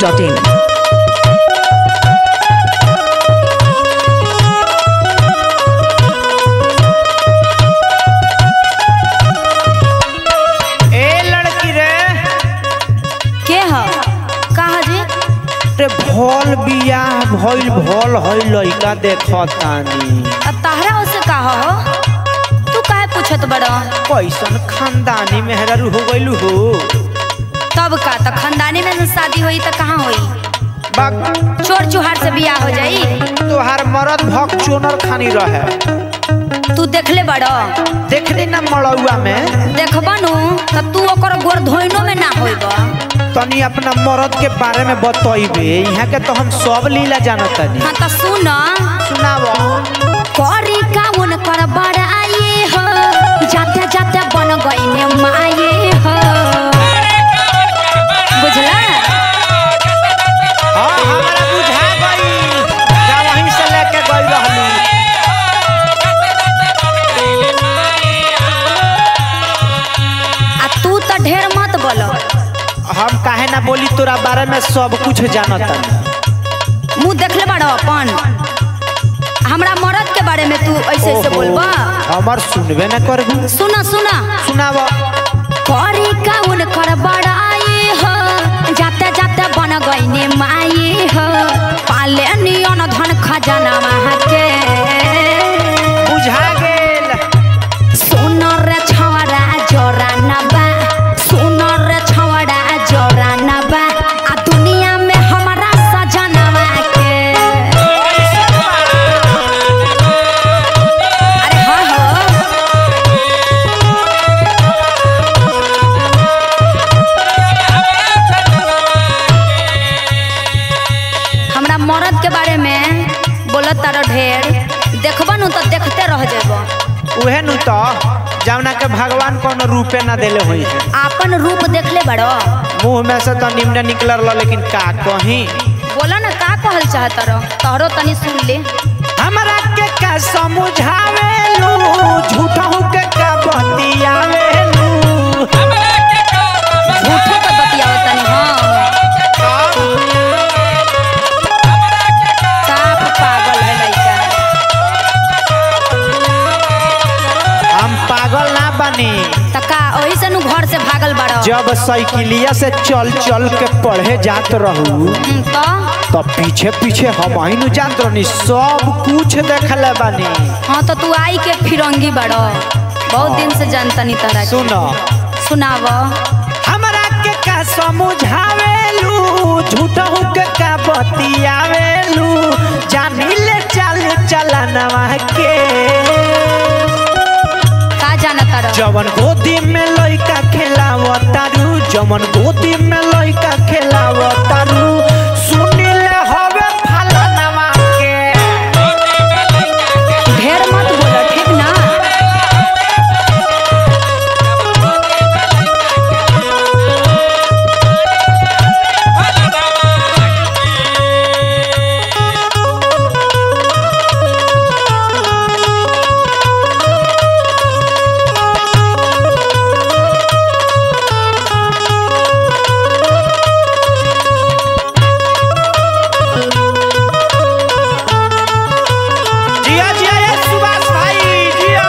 masti.in. ए लड़की रे के ह कहा जी रे भोल बियाह भइल भोल है लइका देखतानी अब तहरा उसे कहा हो तू काहे पूछत बड़ कैसन खानदानी मेहरारू हो गइलू हो तब का तो खानदानी में से शादी हुई तो कहाँ हुई बाक चोर चुहार से बियाह हो जाई तोहार मरद भक चोनर खानी रहे तू देखले बड़ देखनी ना मड़ौआ में देखबा नु तो तू ओकर गोर धोइनो में ना होइब तनी अपना मरद के बारे में बतइबे यहाँ के तो हम सब लीला जानतानी हाँ तो सुन सुनावो करी काउन कर बड़ाई हो जाते जाते बन गईने माये हो बुझला हाँ हमरा बुझा गई जा वहीं से लेके गई रहलू आ तू तो ढेर मत बोलो हम काहे ना बोली तोरा बारे में सब कुछ जानतानी मुंह देखले बड़ो अपन हमरा मरद के बारे में तू ऐसे ऐसे ओहो, बोलबा हमर सुनबे ना करबू सुना सुना सुनावो करी काउन कर बड़ाई हो जाते जाते बन गईने माई हो पाले नियन धन खजाना वहाँ के बुझा गेल सुनर रे छवड़ा जोरा नबा सुनर रे छवड़ा जोरा नबा आ दुनिया में हमारा सजनवा के अरे हाँ हो हमरा मरद के बारे में बोलत तारा ढेर देखबा नु तो देखते रह जेबो उहे नु तो जौना के भगवान कोनो रूपे ना देले होई है आपन रूप देखले बड़ो मुंह में से तो निम्न निकलल रह लेकिन का कहीं बोला ना का कहल चाहत रहो तोहरो तनी सुन ले हमरा के का समझावेलू झूठा हो के का बतियावेलू झूठो के बतियाओ तनी हाँ साफ पागल है लइका हम पागल ना बनी त का ओही से नु घर से भागल बड़ो जब साइकिलिया से चल चल के पढ़े जात रहू हम्म, तो तो पीछे पीछे हम ही नु जात रहनी सब कुछ देखले बानी हाँ तो तू आई के फिरंगी बड़ो बहुत दिन से जानतनी तरह सुनो सुनाव हमरा के का समझावेलू झूठा हो के का बतियावेलू जानी ले चल चलनवा के का जानत रहो जवन गोदी में लइका खेलावतारू जवन गोदी में लइका खेलावतारू सुनिले हवे फलनवा के ढेर मत बोलो ठीक ना जिया जिया ये सुभाष भाई जिया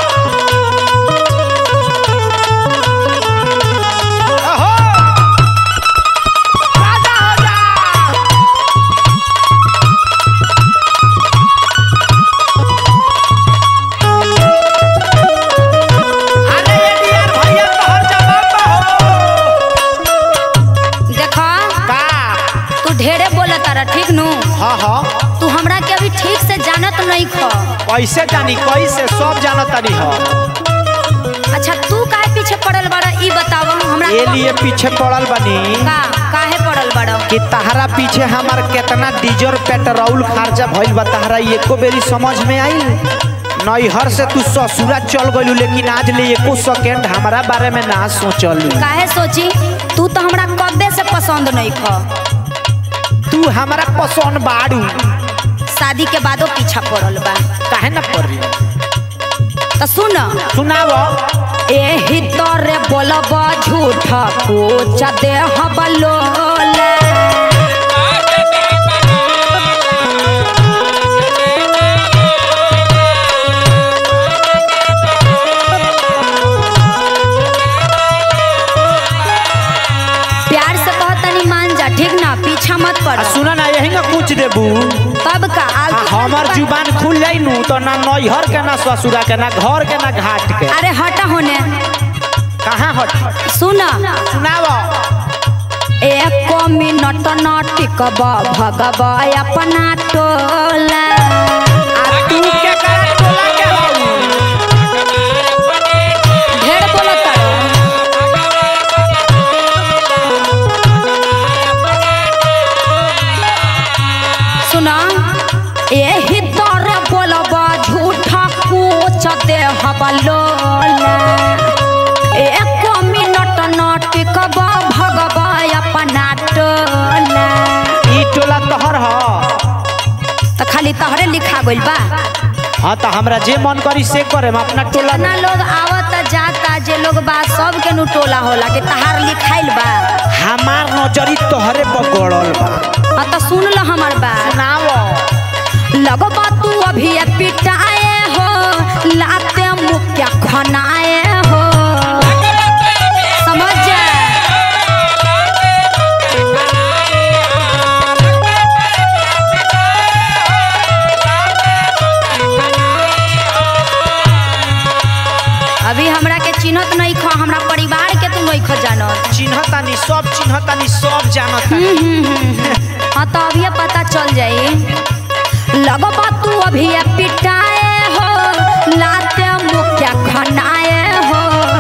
अहो राजा हो जा अरे ये डियर भैया तोहर जवाब हो देखो का तू ढेरे बोला तारा ठीक नु हाँ हाँ तू हमरा के अभी ठीक से जानत नहीं खो कैसे जानी कैसे सब जानत तानी हो अच्छा तू काहे पीछे पड़ल बड़ा ई बताव हमरा ये लिए पीछे पड़ल बनी का काहे पड़ल बड़ा कि तहरा पीछे हमार केतना डीजल पेट्रोल खर्चा भइल बा तहरा एको बेरी समझ में आई नैहर से तू ससुरा चल गइलू लेकिन आज ले एको सेकेंड हमारा बारे में ना सोचलू काहे सोची तू तो हमरा कब्बे से पसंद नहीं खो तू हमारा पसंद बाड़ू शादी के बादो पीछा पड़ल बा काहे ना पड़ी तो सुन सुनावो एही तोरे बोलब झूठ पूछ दे हबलोले पर सुना ना यही ना कुछ देबू तब का आ आलतू हमर जुबान खुल जाई नु तो ना नैहर के ना ससुरा के ना घर के ना घाट के अरे हटा होने कहाँ हट सुन सुनाव एक मिनट न टिकब भगब अपना टोला आ तू के करा टोला के हऊ ढेर बोलत सुन एही तर बोलब झूठा पूछ दे लोला एक मिनट न टिकब भगब अपना टोला ई टोला तोहर ह तो खाली तहरे लिखा गइल बा हाँ तो हमरा जे मन करी से करे हम अपना टोला कितना लोग आवत जाता जे लोग बा सब के नु टोला होला कि तहार लिखाइल बा हमार नजरी तोहरे पर गड़ल बा हाँ तो सुन ल हमर बात सुनाव लगबा तू अभी पिटाए हो लाते मुक्या खनाए हो समझ जा अभी हमरा के चिन्हत नहीं खो हमरा परिवार के तू नहीं खो जानत चिन्हतानी सब चिन्हतानी सब जानतानी हाँ तो अभी पता चल जाई लगबा तू अभी पिटाए हो लाते मुक्या खनाए हो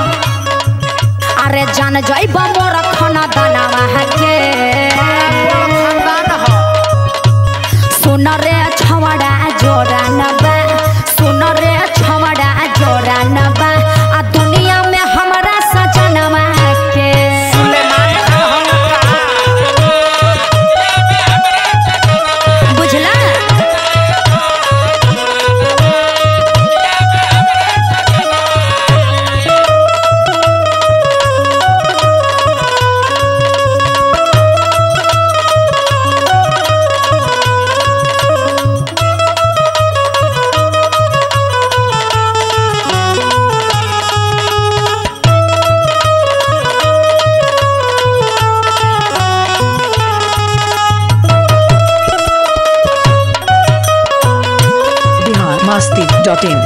अरे जान जाइब मोर खाना दाना के खानदान ह सुन रे छवड़ा जोरा नबा सुन रे छवड़ा जोरा नबा आ दुनिया में हमरा सजनवा के सुलेमान खान हम का बुझला biharmasti.in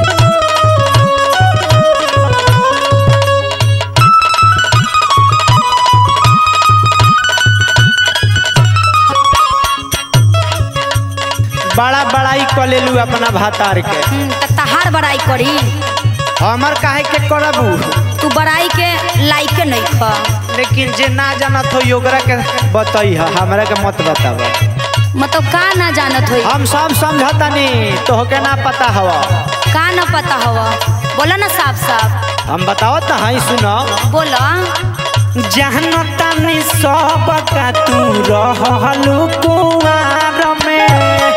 बड़ा बड़ाई कर लेलू अपना भातार के हम्म, त तहार बड़ाई करी हमर काहे के करबू तू बड़ाई के लायक नहीं ख लेकिन जे ना जानत हो ओकरा के बताई ह हमरा के मत बताब मतलब का ना जानत होई हम सब समझतानी तोहके ना पता हवा का ना पता हवा बोला ना साफ साफ हम बतावत हई सुनो बोला जानतानी सब का तू रहलू कुमार में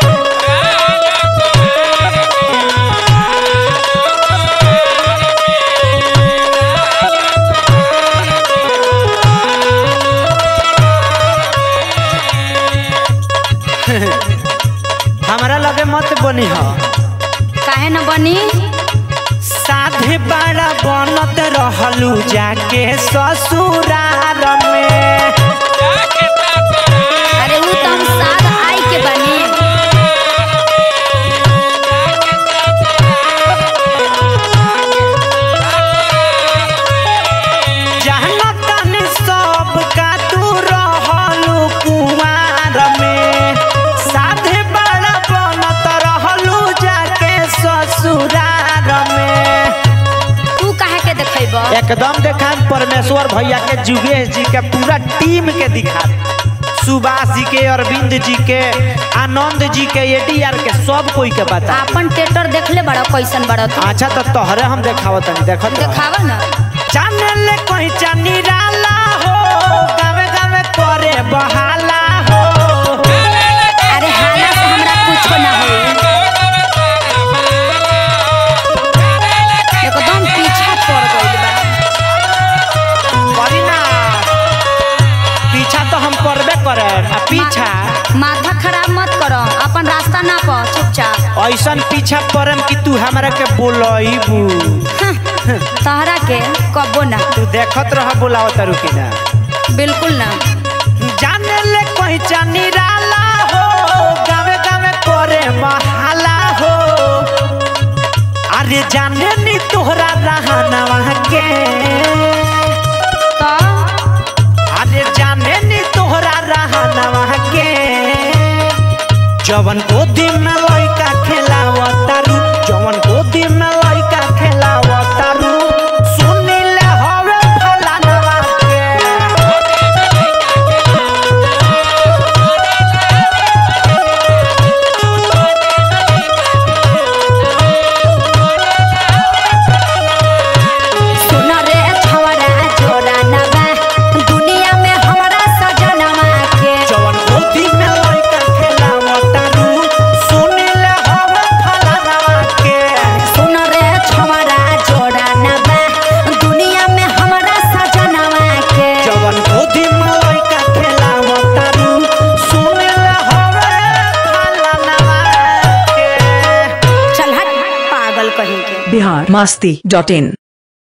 हमरा लगे मत बनी ह काहे न बनी साधे बड़ा बनत रहलू जाके ससुरार में अरे ऊ तो हम साथ आई के बनी जानतानी सब का तू रहलू कुमार में साधे बड़ा बनत रहलू जाके ससुरार में तू काहे के देखेब एकदम देखा परमेश्वर भैया के जुगेश जी के पूरा टीम के दिखा सुभाष जी के अरविंद जी के आनंद जी के एडीआर के सब कोई के बता आपन टेटर देखले बड़ा कैसन बड़ा तू अच्छा तो तोहरे हम देखावत तनी देखत रह। देखावा ना जाने ले कोई निराला हो गावे गावे करे बहाला हो अरे हाला से हमरा कुछो ना होई एकदम पीछा पड़ गइल बा करी ना पीछा तो हम करबे करे आ पीछा माथा खराब मत करो अपन रास्ता ना प चुपचाप ऐसन पीछा परम कि तू हमरा के बोलईबू हं, तहरा के कबो ना तू देखत रह बोलावत रुकी ना बिल्कुल ना जाने ले पैचा निराला हो गावे गावे करे महाला हो अरे जाने नी तोहरा रहनवा के तो अरे जाने नी तोहरा रहनवा के जवन गोदी में लइका खेलावतारू जवन गोदी में लइका खेलावतारू सुनिले हवे फलानवा के सुन रे छवड़ा जोड़ा नबा दुनिया में हमरा सजनवा के जवन गोदी में लइका खेलावतारू सुनिले हवे फलानवा के सुन रे छवड़ा जोड़ा नबा दुनिया में हमरा सजनवा के जवन गोदी में लइका खेलावतारू सुनिले हवे फलानवा के चल हट पागल कहीं के बिहार मस्ती डॉट इन